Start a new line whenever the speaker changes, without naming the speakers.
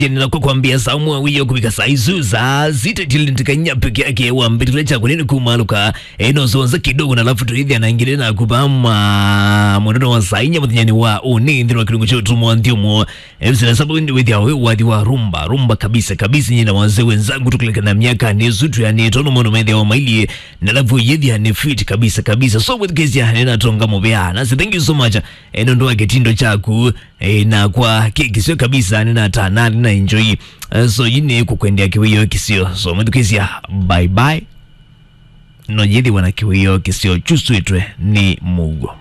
jenera kwa kwambia samu awiyo kubika saizu za zita tilintikanya peke yake wambitule chako nini kumaluka eno zonza kidogo na lafu tuithi anaingilia na kubama mwenendo wa sainya muthinyani wa unindi wa kilungu chotu mwanthiumo ebisina sabu ndi withi awe wathi wa rumba rumba kabisa kabisa nyina wazee wenzangu tukileka na miaka ni zutu ya ni tono mono methi wa maili na lafu yithi ya ni fit kabisa kabisa so with kesi ya nena tonga mubea nasi thank you so much eno ndo kitindo chaku eh, na kwa kikisio kabisa nina tanani na enjoy uh, so yine kukwendea kiwiyo kisio so mwithukisia bye bye no yithi wana kiwiyo kisio chuswitwe ni mugo